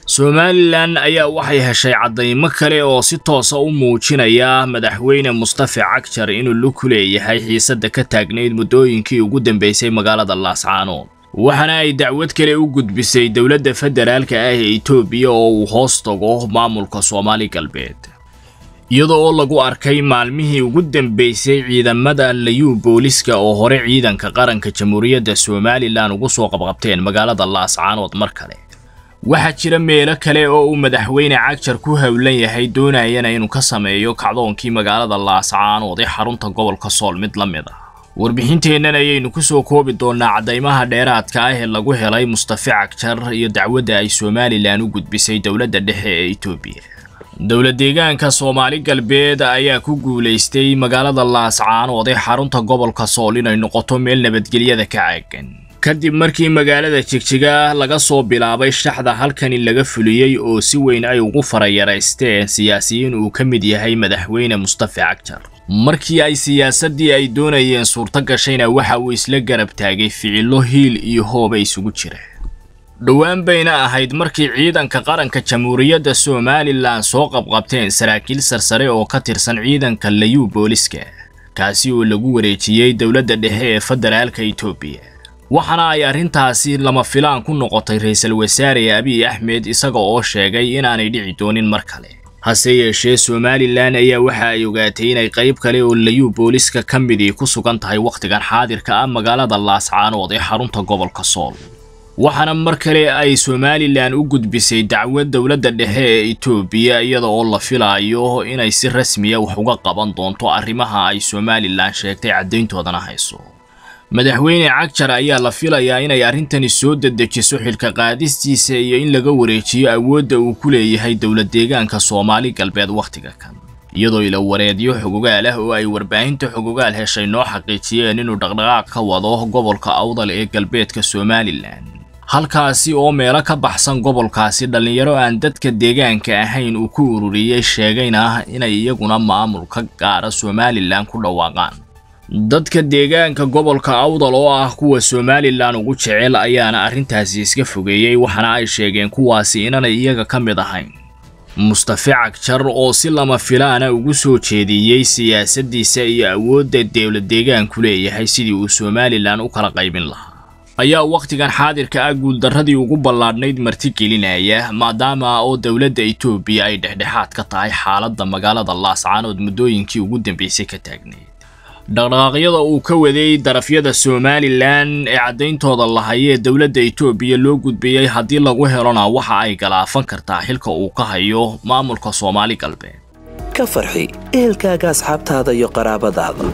somalilan ayaa waxay heshay caddaymo kale oo si toosa u muujinaya madaxweyne mustafe cagjar inuu luku leeyahay xiisadda ka taagnayd muddooyinkii ugu dambaysay magaalada laascaanood waxaana ay dacwad kale u gudbisay dowladda federaalka ah ee etoobiya oo uu hoos tago maamulka soomaali galbeed iyada oo lagu arkay maalmihii ugu dambaysay ciidamada layuu booliska oo hore ciidanka qaranka jamhuuriyadda somalilan ugu soo qabqabteen magaalada laascaanood mar kale waxaa jira meelo kale oo uu madaxweyne cagjar ku howlan yahay doonayana inuu ka sameeyo kacdoonkii magaalada laascaanood ee xarunta gobolka sool mid la mid ah warbixinteennan ayaynu ku soo koobi doonnaa caddaymaha dheeraadka ah ee lagu helay mustafe cagjar iyo dacwadda ay somalilan u gudbisay dowladda dhexe ee etoobiya dowla deegaanka soomaali galbeed ayaa ku guulaystay magaalada laascaanood ee xarunta gobolka sool inay noqoto meel nabadgelyada ka caagan kadib markii magaalada jigjiga laga soo bilaabay shaxda halkani laga fuliyey oo si weyn ay ugu farayaraysteen siyaasiyiin uu ka mid yahay madaxweyne mustafe cagjar markii ay siyaasaddii ay doonayeen suurto gashayna waxa uu isla garab taagay ficillo hiil iyo hooba isugu jira dhowaan bayna ahayd markii ciidanka qaranka jamhuuriyadda somalilan soo qabqabteen saraakiil sarsare oo ka tirsan ciidanka layuu booliska kaasi oo lagu wareejiyey dowladda dhexe ee federaalka etoobiya waxaana ay arrintaasi lama filaan ku noqotay ra-iisul wasaare abiy axmed isaga oo sheegay inaanay dhici doonin mar kale hase yeeshee somalilan ayaa waxa ay ogaatay inay qayb kale oo layuu booliska ka midii ku sugan tahay wakhtigan xaadirka ah magaalada laascaanood ee xarunta gobolka sool waxaana mar kale ay somalilan u gudbisay dacwad dowladda dhexe ee etoobiya iyada oo la filaayo inay si rasmiya wax uga qaban doonto arrimaha ay somalilan sheegtay caddayntoodana hayso madaxweyne cagjar ayaa la filayaa inay arrintani soo dedejiso xilka qaadistiisa iyo in laga wareejiyo awoodda uu ku leeyahay dowlad deegaanka soomaali galbeed wakhtiga kan iyadoo ila wareedyo xogogaal ah oo ay warbaahinta xogogaal heshay noo xaqiijiyeen inuu dhaqdhaqaaq ka wado gobolka awdal ee galbeedka somalilan halkaasi oo meelo ka baxsan gobolkaasi dhallinyaro aan dadka deegaanka ahayn uu ku ururiyey sheegayna inay iyaguna maamul ka gaara somalilan ku dhawaaqaan dadka deegaanka gobolka awdal oo ah kuwa somalilan ugu jecel ayaana arrintaasi iska fogeeyey waxaana ay sheegeen kuwaasi inanay iyaga ka mid ahayn mustafe cagjar oo si lama filaana ugu soo jeediyey siyaasaddiisa iyo awoodda dowlad deegaanku leeyahay sidii uu somalilan u kala qaybin lahaa ayaa wakhtigan xaadirka ah guuldarradii ugu ballaadhnayd martigelinaya maadaama oo dowladda etoobiya ay dhexdhexaad ka tahay xaaladda magaalada laascaanood muddooyinkii ugu dambaysay ka taagnayd dhaqdhaqaaqyada uu ka waday darafyada somalilan ee caddayntooda lahayee dowladda etoobiya loo gudbiyey haddii lagu helona waxa ay galaafan kartaa xilka uu ka hayo maamulka soomaali galbeed ka farxi ehelkaaga asxaabtaada iyo qaraabadaada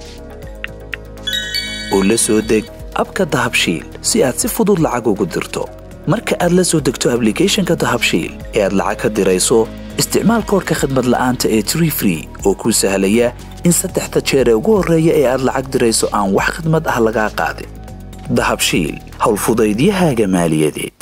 oo la soo deg abka dahabshiil si aad si fudud lacag ugu dirto marka aad la soo degto ablicathonka dahabshiil ee aad lacag ka dirayso isticmaal koorka khadmad la'aanta ee tree free oo kuu sahlaya in saddexda jeer ee ugu horreeya ee aad lacag dirayso aan wax khidmad ah lagaa qaadin dahabshiil howlfudaydiyahaaga maaliyadeed